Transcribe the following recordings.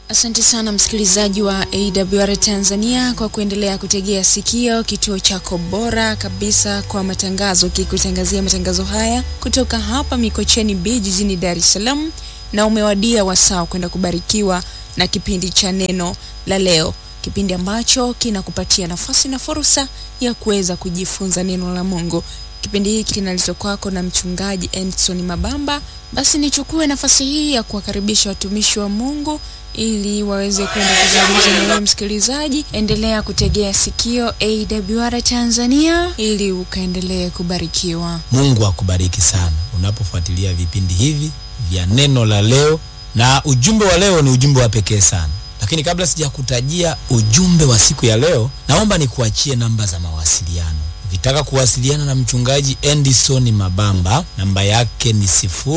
Asante sana msikilizaji wa AWR Tanzania kwa kuendelea kutegea sikio kituo chako bora kabisa kwa matangazo, kikutangazia matangazo haya kutoka hapa Mikocheni B jijini Dar es Salaam, na umewadia wasaa kwenda kubarikiwa na kipindi cha neno la leo, kipindi ambacho kinakupatia nafasi na fursa ya kuweza kujifunza neno la Mungu. Kipindi hiki kinaletwa kwako na mchungaji Endson Mabamba. Basi nichukue nafasi hii ya kuwakaribisha watumishi wa Mungu ili waweze kwenda kuzungumza na wewe msikilizaji. Endelea kutegea sikio AWR Tanzania ili ukaendelee kubarikiwa. Mungu akubariki sana unapofuatilia vipindi hivi vya neno la leo, na ujumbe wa leo ni ujumbe wa pekee sana. Lakini kabla sijakutajia ujumbe wa siku ya leo, naomba nikuachie namba za mawasiliano. Ukitaka kuwasiliana na mchungaji Endison Mabamba, namba yake ni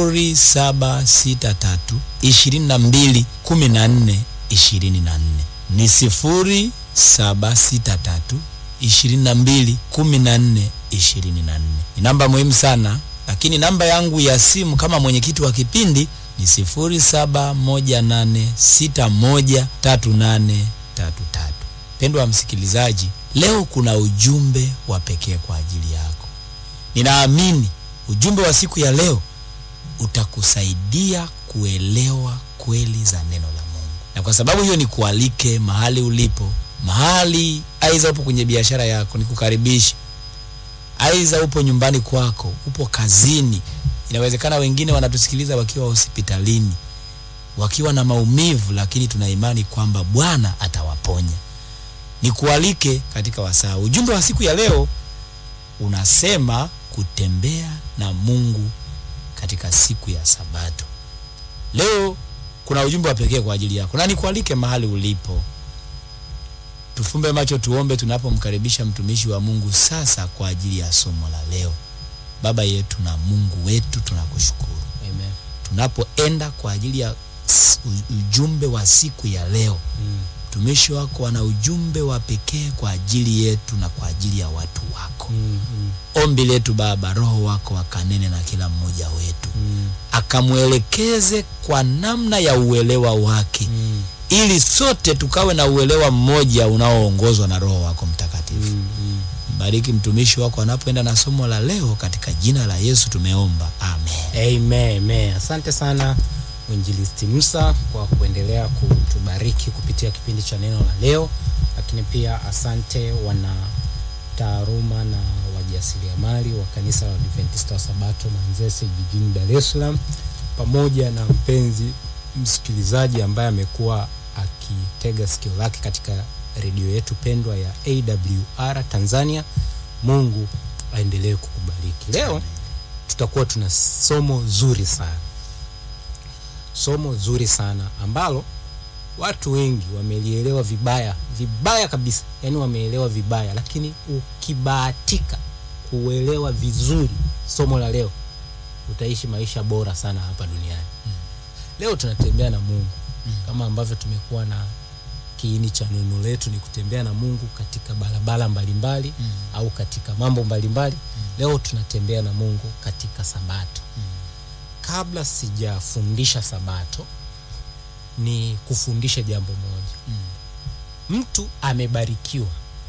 0763 22 14 24. Ni 0763 22 14 24. Ni namba muhimu sana, lakini namba yangu ya simu kama mwenyekiti wa kipindi ni 0718613833. Pendwa msikilizaji, leo kuna ujumbe wa pekee kwa ajili yako. Ninaamini ujumbe wa siku ya leo utakusaidia kuelewa kweli za neno la Mungu, na kwa sababu hiyo nikualike mahali ulipo, mahali aidha upo kwenye biashara yako, nikukaribishe. Aidha upo nyumbani kwako, upo kazini. Inawezekana wengine wanatusikiliza wakiwa hospitalini, wakiwa na maumivu, lakini tuna imani kwamba Bwana atawaponya. Nikualike katika wasaa. Ujumbe wa siku ya leo unasema kutembea na Mungu katika siku ya Sabato. Leo kuna ujumbe wa pekee kwa ajili yako, na nikualike mahali ulipo. Tufumbe macho tuombe, tunapomkaribisha mtumishi wa Mungu sasa kwa ajili ya somo la leo. Baba yetu na Mungu wetu, tunakushukuru Amen. tunapoenda kwa ajili ya s- u- ujumbe wa siku ya leo Mm. mtumishi wako ana ujumbe wa pekee kwa ajili yetu na kwa ajili ya watu wako. Mm. Mm. Ombi letu Baba, Roho wako akanene na kila mmoja wetu, Mm. akamwelekeze kwa namna ya uelewa wake, Mm. ili sote tukawe na uelewa mmoja unaoongozwa na Roho wako Mtakatifu. Mm. Mm. Mbariki mtumishi wako anapoenda na somo la leo, katika jina la Yesu tumeomba, amen. Amen, amen. Asante sana mwinjilisti Musa kwa kuendelea kutubariki kupitia kipindi cha neno la leo, lakini pia asante wana taaluma na wajasiriamali wa kanisa la Adventista wa Sabato Manzese jijini Dar es Salaam, pamoja na mpenzi msikilizaji ambaye amekuwa akitega sikio lake katika redio yetu pendwa ya AWR Tanzania. Mungu aendelee kukubariki. Leo tutakuwa tuna somo zuri sana, somo zuri sana ambalo watu wengi wamelielewa vibaya vibaya kabisa, yaani wameelewa vibaya, lakini ukibahatika kuelewa vizuri somo la leo utaishi maisha bora sana hapa duniani. Leo tunatembea na Mungu kama ambavyo tumekuwa na kiini cha neno letu ni kutembea na Mungu katika barabara mbalimbali au katika mambo mbalimbali. Leo tunatembea na Mungu katika Sabato. Kabla sijafundisha Sabato, ni kufundisha jambo moja. Mtu amebarikiwa,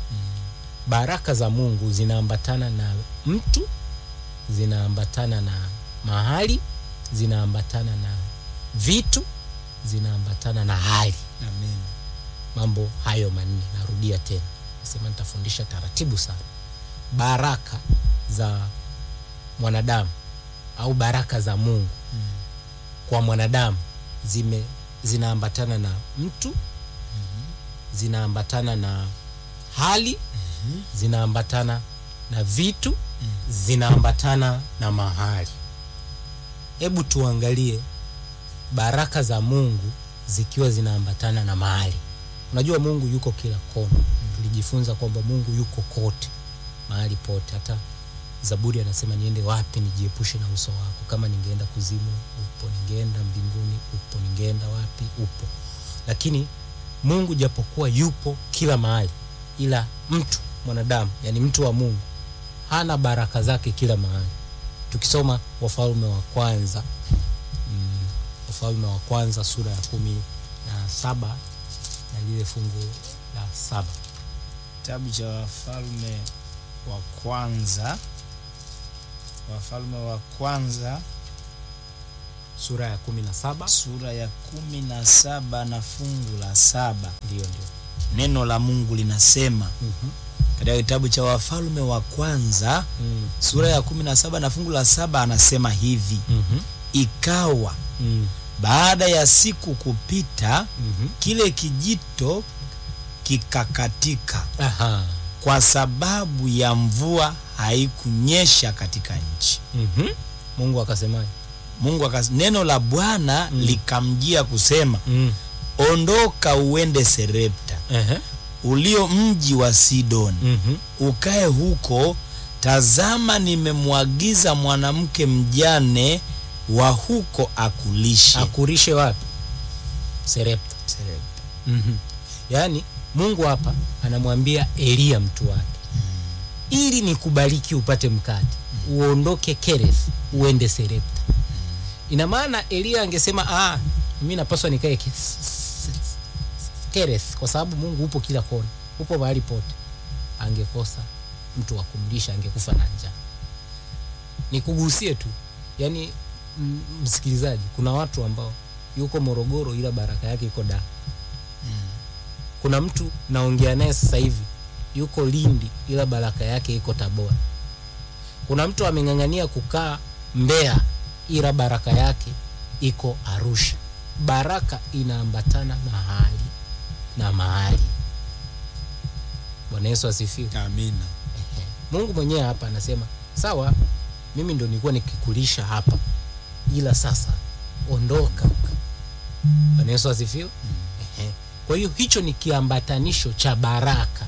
baraka za Mungu zinaambatana na mtu, zinaambatana na mahali, zinaambatana na vitu, zinaambatana na hali Amen. mambo hayo manne narudia tena nasema nitafundisha taratibu sana baraka za mwanadamu au baraka za mungu kwa mwanadamu zime zinaambatana na mtu zinaambatana na hali zinaambatana na vitu zinaambatana na mahali hebu tuangalie baraka za mungu zikiwa zinaambatana na mahali unajua mungu yuko kila kona tulijifunza kwamba mungu yuko kote mahali pote hata zaburi anasema niende wapi nijiepushe na uso wako kama ningeenda kuzimu upo ningeenda mbinguni upo ningeenda wapi upo lakini mungu japokuwa yupo kila mahali ila mtu mwanadamu yani mtu wa mungu hana baraka zake kila mahali tukisoma wafalme wa kwanza mm, wafalme wa kwanza sura ya kumi na saba na lile fungu la saba kitabu cha wafalme wa kwanza wafalme wa kwanza sura ya kumi na saba sura ya kumi na saba na fungu la saba ndio ndio neno la mungu linasema Mhm. katika kitabu cha wafalme wa kwanza Mm. sura ya kumi na saba na fungu la saba anasema hivi Mhm. ikawa Mm. baada ya siku kupita Mhm. kile kijito kikakatika Aha. kwa sababu ya mvua haikunyesha katika nchi Mhm. mungu akasemaje mungu akas, neno la bwana Mm. likamjia kusema mm. ondoka uende serepta Ehe. ulio mji wa sidoni Mhm. ukae huko tazama nimemwagiza mwanamke mjane wa huko akulishe akurishe wapi serepta Serepta. mm-hmm. yaani mungu hapa anamwambia eliya mtu wake ili nikubariki upate mkate uondoke kereth uende serepta ina maana eliya angesema ah, mi napaswa nikae Ke- s- s- s- kereth kwa sababu mungu upo kila kona upo mahali pote angekosa mtu wa kumlisha angekufa na njaa nikugusie tu yaani m- msikilizaji kuna watu ambao yuko morogoro ila baraka yake iko daa kuna mtu naongea naye sasa hivi yuko lindi ila baraka yake iko tabora kuna mtu ameng'ang'ania kukaa mbeya ila baraka yake iko arusha baraka inaambatana mahali na mahali bwana yesu asifiwe amina Ehe. mungu mwenyewe hapa anasema sawa mimi ndo nilikuwa nikikulisha hapa ila sasa ondoka bwana yesu asifiwe Ehe. kwa hiyo hicho ni kiambatanisho cha baraka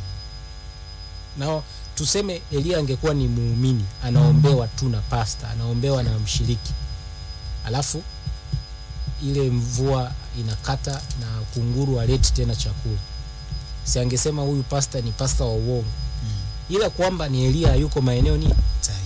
na tuseme elia angekuwa ni muumini anaombewa tu na pasta anaombewa na mshiriki alafu ile mvua inakata na kunguru aleti tena chakula si angesema huyu pasta ni pasta wa uongo ila kwamba ni elia hayuko maeneo ni sahihi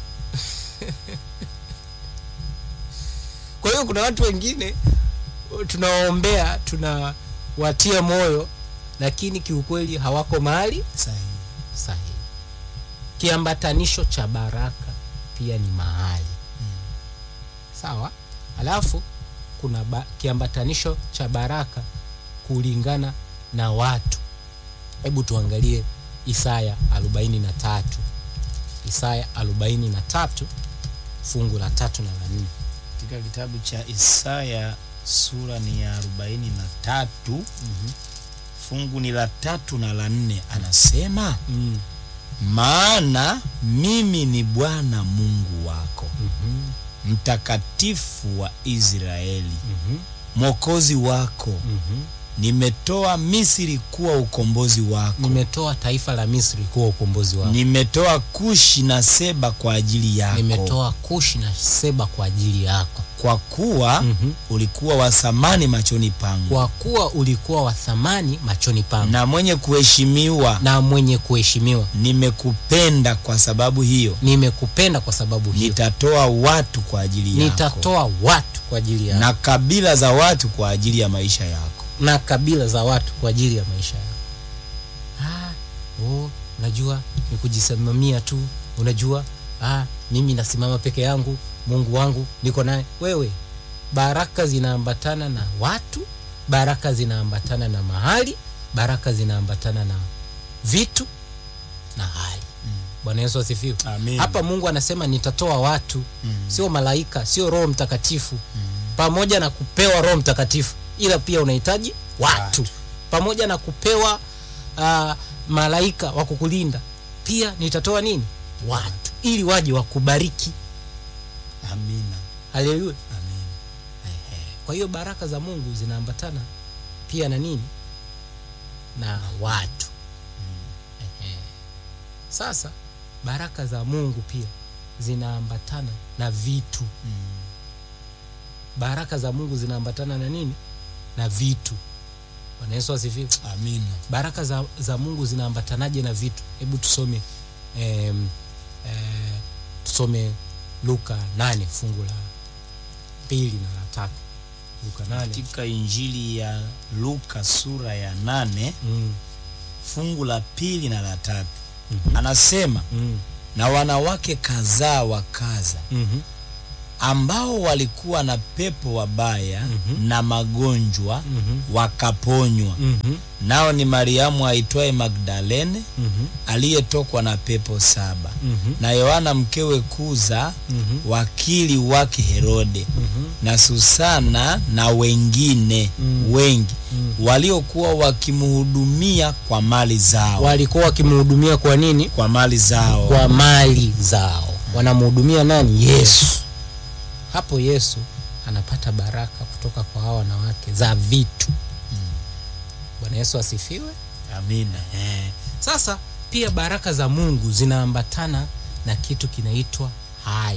kwa hiyo kuna watu wengine tunawaombea tunawatia moyo lakini kiukweli hawako mahali sahihi sahihi kiambatanisho cha baraka pia ni mahali sawa alafu kuna ba, kiambatanisho cha baraka kulingana na watu hebu tuangalie isaya 43 isaya 43 fungu la tatu na la nne katika kitabu cha isaya sura ni ya arobaini na tatu mm-hmm. fungu ni la tatu na la nne anasema mm. maana mimi ni bwana mungu wako mm-hmm. mtakatifu wa israeli mm-hmm. mwokozi wako mm-hmm. nimetoa misri kuwa ukombozi wako nimetoa taifa la misri kuwa ukombozi wako nimetoa kushi na seba kwa ajili yako nimetoa kushi na seba kwa ajili yako kwa kuwa mm-hmm. ulikuwa wa thamani machoni pangu kwa kuwa ulikuwa wa thamani machoni pangu na, na mwenye kuheshimiwa na mwenye kuheshimiwa nimekupenda kwa sababu hiyo nimekupenda kwa sababu hiyo nitatoa watu kwa ajili yako nitatoa watu kwa ajili yako na, na kabila za watu kwa ajili ya maisha yako na kabila za watu kwa ajili ya maisha yako ah, oh, unajua ni kujisimamia tu unajua ah, mimi nasimama peke yangu mungu wangu niko naye wewe baraka zinaambatana na watu baraka zinaambatana na mahali baraka zinaambatana na vitu na hali bwana yesu asifiwe Amen. hapa mungu anasema nitatoa watu Mm. sio malaika sio roho mtakatifu pamoja na kupewa roho mtakatifu ila pia unahitaji watu, Watu. pamoja na kupewa uh, malaika wa kukulinda pia nitatoa nini watu ili waje wakubariki amina haleluya amen kwa hiyo baraka za mungu zinaambatana pia na nini na watu Ehe. sasa baraka za mungu pia zinaambatana na vitu baraka za mungu zinaambatana na nini na vitu bwana yesu asifiwe amina baraka za, za mungu zinaambatanaje na vitu hebu tusome em, eh, tusome luka 8 fungu la pili na la tatu luka nane katika injili ya luka sura ya nane mm. fungu la pili na la tatu Mhm. anasema Mm. na wanawake kadhaa wakaza Mhm. ambao walikuwa na pepo wabaya Mhm. na magonjwa Mhm. wakaponywa Mhm. nao ni mariamu aitwaye magdalene Mhm. aliyetokwa na pepo saba Mhm. na yohana mkewe kuza Mhm. wakili wake herode Mhm. na susana na wengine Mm. wengi Mm. waliokuwa wakimhudumia kwa mali zao walikuwa wakimhudumia kwa nini kwa mali zao kwa mali zao wanamhudumia nani yesu hapo yesu anapata baraka kutoka kwa hawa wanawake za vitu bwana yesu asifiwe amina eh. sasa pia baraka za mungu zinaambatana na kitu kinaitwa hali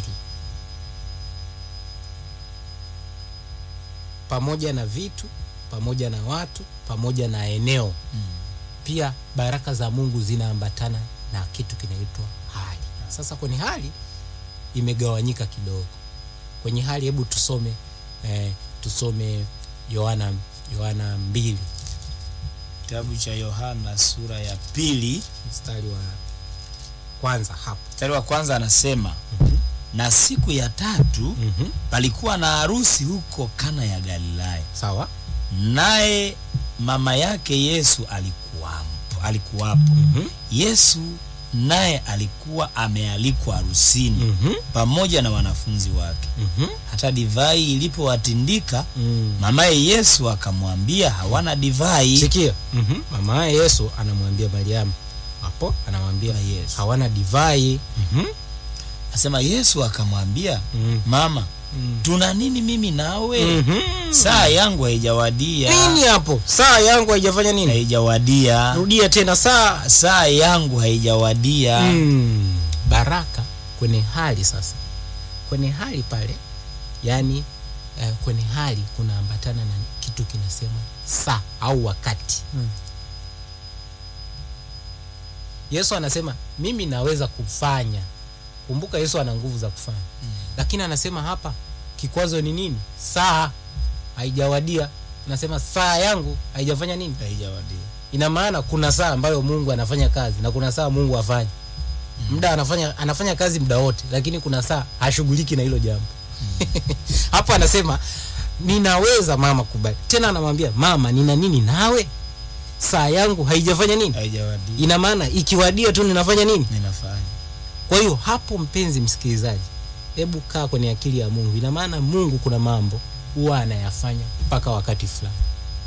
pamoja na vitu pamoja na watu pamoja na eneo Mm. pia baraka za mungu zinaambatana na kitu kinaitwa hali sasa kwenye hali imegawanyika kidogo kwenye hali hebu tusome eh, tusome yohana yohana mbili kitabu cha yohana sura ya pili mstari wa kwanza hapo mstari wa kwanza anasema Mhm. na siku ya tatu mm-hmm. palikuwa na harusi huko kana ya galilaya sawa naye mama yake yesu alikuwapo, alikuwapo. mm-hmm. yesu naye alikuwa amealikwa harusini Mm-hmm. pamoja na wanafunzi wake Mm-hmm. hata divai ilipowatindika Mm. mamaye yesu akamwambia hawana divai sikia mm-hmm. mama yesu anamwambia mariamu hapo anamwambia Na Yesu. hawana divai mm-hmm. asema yesu akamwambia mm. mama mm. tuna nini mimi nawe mm-hmm. saa yangu haijawadia nini hapo saa yangu haijafanya nini haijawadia rudia tena saa saa yangu haijawadia mm. baraka kwenye hali sasa kwenye hali pale yani eh, kwenye hali kunaambatana na kitu kinasema saa au wakati Mm. yesu anasema mimi naweza kufanya kumbuka yesu ana nguvu za kufanya Mm. lakini anasema hapa kikwazo ni nini saa haijawadia anasema saa yangu haijafanya nini haijawadia ina maana kuna saa ambayo mungu anafanya kazi na kuna saa mungu afanye muda anafanya anafanya kazi muda wote lakini kuna saa hashughuliki na hilo jambo hapo anasema ninaweza mama kubali tena anamwambia mama nina nini nawe saa yangu haijafanya nini haijawadia ina maana ikiwadia tu ninafanya nini ninafanya kwa hiyo hapo mpenzi msikilizaji hebu kaa kwenye akili ya mungu ina maana mungu kuna mambo huwa anayafanya mpaka wakati fulani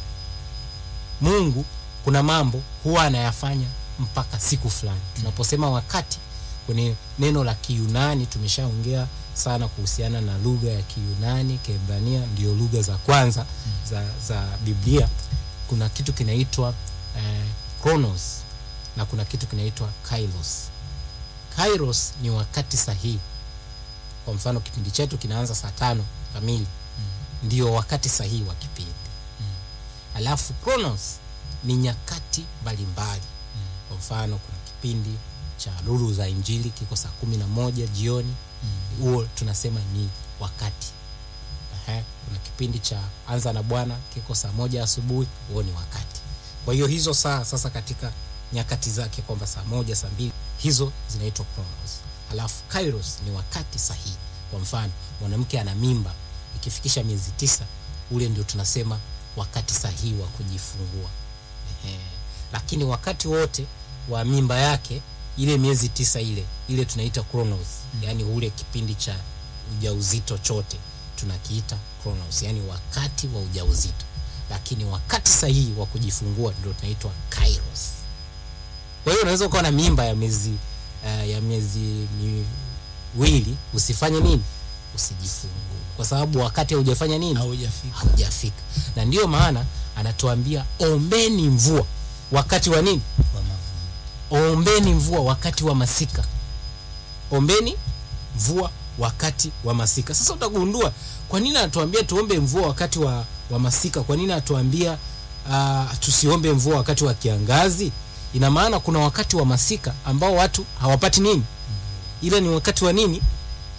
mungu kuna mambo huwa anayafanya mpaka siku fulani tunaposema wakati kwenye neno la kiyunani tumeshaongea sana kuhusiana na lugha ya kiyunani kiebrania ndio lugha za kwanza za, za biblia kuna kitu kinaitwa eh, chronos na kuna kitu kinaitwa kairos kairos ni wakati sahihi kwa mfano kipindi chetu kinaanza saa tano kamili ndio wakati sahihi wa kipindi alafu chronos ni nyakati mbalimbali kwa mfano kuna kipindi cha lulu za injili kiko saa kumi na moja jioni huo tunasema ni wakati Ehe, kuna kipindi cha anza na bwana kiko saa moja asubuhi huo ni wakati kwa hiyo hizo saa sasa katika nyakati zake kwamba saa moja saa mbili hizo zinaitwa chronos alafu kairos ni wakati sahihi kwa mfano mwanamke ana mimba ikifikisha miezi tisa ule ndio tunasema wakati sahihi wa kujifungua Ehe. lakini wakati wote wa mimba yake ile miezi tisa ile ile tunaita chronos mm. yaani ule kipindi cha ujauzito chote tunakiita chronos yaani wakati wa ujauzito lakini wakati sahihi wa kujifungua ndio tunaitwa kairos kwa hiyo unaweza ukawa na mimba ya miezi uh, ya miezi miwili usifanye nini usijifungue kwa sababu wakati haujafanya nini haujafika haujafika na ndiyo maana anatuambia ombeni mvua wakati wa nini kwa mavuno ombeni mvua wakati wa masika ombeni mvua wakati wa masika sasa utagundua kwa nini anatuambia tuombe mvua wakati wa, wa masika kwa nini anatuambia uh, tusiombe mvua wakati wa kiangazi ina maana kuna wakati wa masika ambao watu hawapati nini ile ni wakati wa nini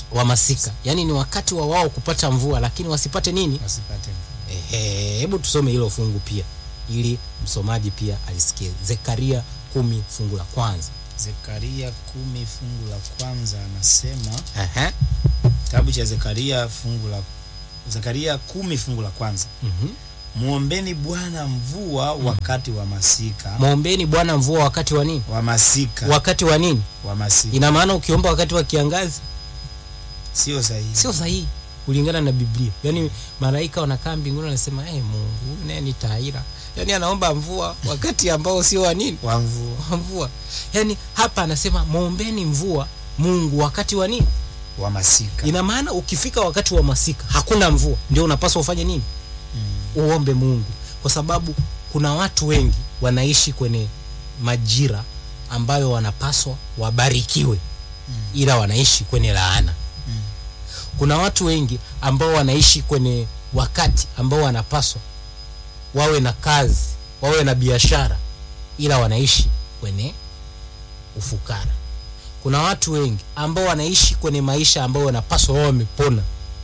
wa masika yaani ni wakati wa wao kupata mvua lakini wasipate nini wasipate Ehe, hebu tusome hilo fungu pia ili msomaji pia alisikie zekaria kumi fungu la kwanza zekaria kumi fungu la kwanza anasema Ehe. kitabu cha zekaria fungu la zekaria kumi fungu la kwanza Mhm. mwombeni bwana mvua wakati wa masika mwombeni bwana mvua wakati wa nini wa masika wakati wa nini wa masika ina maana ukiomba wakati wa kiangazi sio sahihi sio sahihi kulingana na biblia yaani malaika wanakaa mbinguni wanasema hey, mungu huyu naye ni taira yaani anaomba mvua wakati ambao sio wa nini wa mvua wa mvua yaani hapa anasema mwombeni mvua mungu wakati wa nini wa masika ina maana ukifika wakati wa masika hakuna mvua ndio unapaswa ufanye nini mm. uombe mungu kwa sababu kuna watu wengi wanaishi kwenye majira ambayo wanapaswa wabarikiwe Mm. ila wanaishi kwenye laana Mm. kuna watu wengi ambao wanaishi kwenye wakati ambao wanapaswa wawe na kazi wawe na biashara ila wanaishi kwenye ufukara kuna watu wengi ambao wanaishi kwenye maisha ambao wanapaswa wao wamepona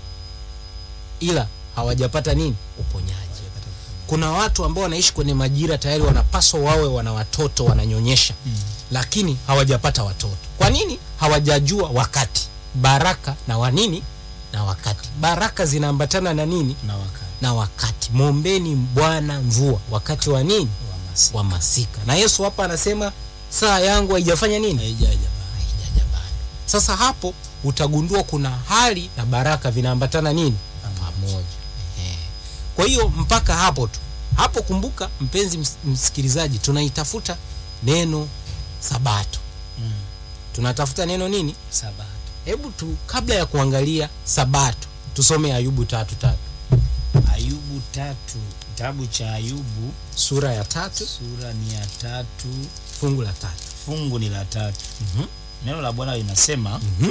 ila hawajapata nini uponyaji kuna watu ambao wanaishi kwenye majira tayari wanapaswa wawe wana watoto wananyonyesha Mm. lakini hawajapata watoto kwa nini hawajajua wakati baraka na wanini na wakati baraka zinaambatana na nini na wakati na wakati mwombeni bwana mvua wakati wa nini wa masika wa masika na yesu hapa anasema saa yangu haijafanya nini haijaja bado. haijaja bado sasa hapo utagundua kuna hali na baraka vinaambatana nini pamoja Ehe. kwa hiyo mpaka hapo tu hapo kumbuka mpenzi ms- msikilizaji tunaitafuta neno sabato Mm. tunatafuta neno nini sabato hebu tu kabla ya kuangalia sabato tusome ayubu tatu tatu ayubu tatu kitabu cha ayubu sura ya tatu sura ni ya tatu fungu la tatu fungu ni la tatu Mhm. neno la bwana linasema Mhm.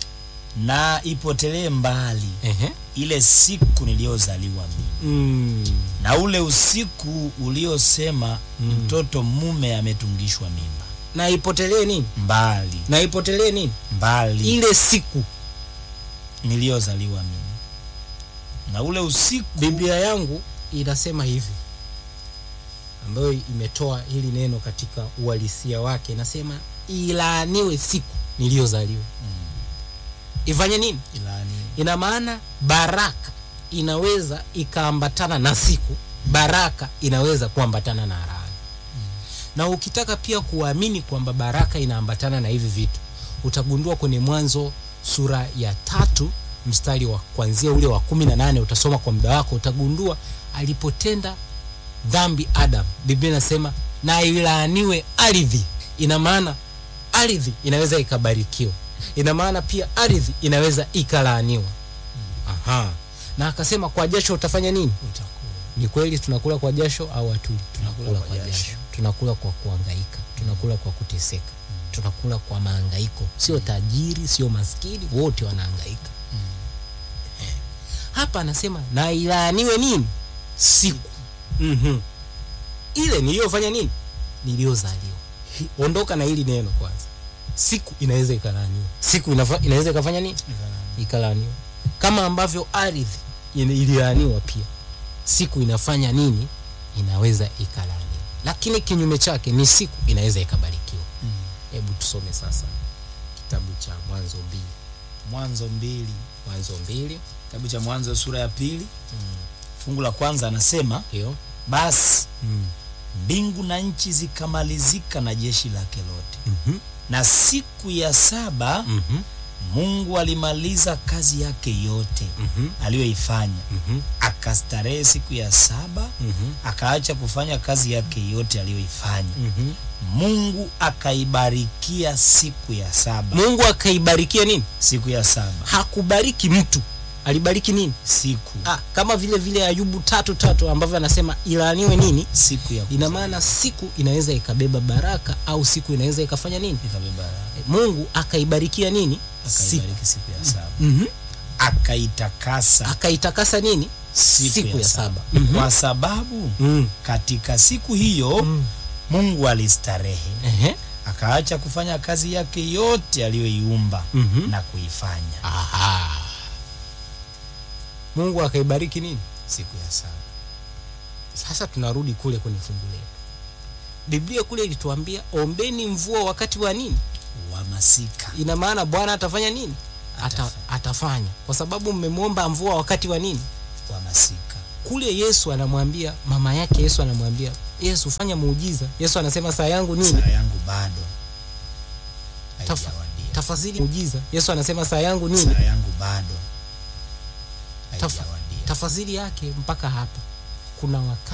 na ipotelee mbali Ehe. ile siku niliyozaliwa mimi Mm. na ule usiku uliosema Mm. mtoto mume ametungishwa mimba na ipotelee nini mbali na ipotelee nini mbali ile siku niliyozaliwa mimi na ule usiku biblia yangu inasema hivi ambayo imetoa hili neno katika uhalisia wake inasema ilaaniwe siku niliyozaliwa ifanye nini ilani ina maana baraka inaweza ikaambatana na siku baraka inaweza kuambatana na laana na ukitaka pia kuamini kwamba baraka inaambatana na hivi vitu utagundua kwenye mwanzo sura ya tatu mstari wa kwanzia ule wa kumi na nane utasoma kwa muda wako utagundua alipotenda dhambi adam biblia inasema na ilaaniwe ardhi ina maana ardhi inaweza ikabarikiwa ina maana pia ardhi inaweza ikalaaniwa aha na akasema kwa jasho utafanya nini utakuwa ni kweli tunakula kwa jasho au hatuli Tunakula kwa jasho. tunakula kwa kuangaika tunakula kwa kuteseka tunakula kwa maangaiko sio tajiri sio maskini wote wanaangaika Eh. hapa anasema na ilaaniwe nini siku mm-hmm. ile niliyofanya nini niliyozaliwa Hi- ondoka na hili neno kwanza siku inaweza ikalaaniwa siku inafa, inaweza ikafanya nini ikalaaniwa kama ambavyo ardhi ina- ililaaniwa pia siku inafanya nini inaweza ikalaaniwa lakini kinyume chake ni siku inaweza ikabarikiwa hebu tusome sasa kitabu cha mwanzo mbili mwanzo mbili mwanzo mbili kitabu cha mwanzo sura ya pili fungu la kwanza anasema hiyo basi mm. mbingu na nchi zikamalizika na jeshi lake lote mm-hmm. na siku ya saba mm-hmm. mungu alimaliza kazi yake yote mm-hmm. aliyoifanya mm-hmm. akastarehe siku ya saba mm-hmm. akaacha kufanya kazi yake yote aliyoifanya mm-hmm. mungu akaibarikia siku ya saba mungu akaibarikia nini siku ya saba hakubariki mtu alibariki nini siku ah, kama vile vile ayubu tatu tatu ambavyo anasema ilaaniwe nini siku ya ina maana siku inaweza ikabeba baraka au siku inaweza ikafanya nini ikabeba mungu akaibarikia nini siku akaibariki siku ya saba mm-hmm. akaitakasa akaitakasa nini siku, ya, saba Mhm. kwa sababu mm. katika siku hiyo Mm. mungu alistarehe Ehe. akaacha kufanya kazi yake yote aliyoiumba Mhm. na kuifanya Aha. Mungu akaibariki nini? siku ya saba. Sasa tunarudi kule kwenye fungu letu. Biblia kule ilituambia ombeni mvua wakati wa nini? wa masika Ina maana Bwana atafanya nini? Ata, Atafanya. atafanya kwa sababu mmemwomba mvua wakati wa nini? wa masika Kule Yesu anamwambia mama yake, Yesu anamwambia Yesu, fanya muujiza. Yesu anasema saa yangu nini? saa yangu bado Tafa- haijawadia. Tafadhali muujiza. Yesu anasema saa yangu nini? saa yangu bado Tafa- haijawadia. Tafasiri yake mpaka hapa, kuna wakati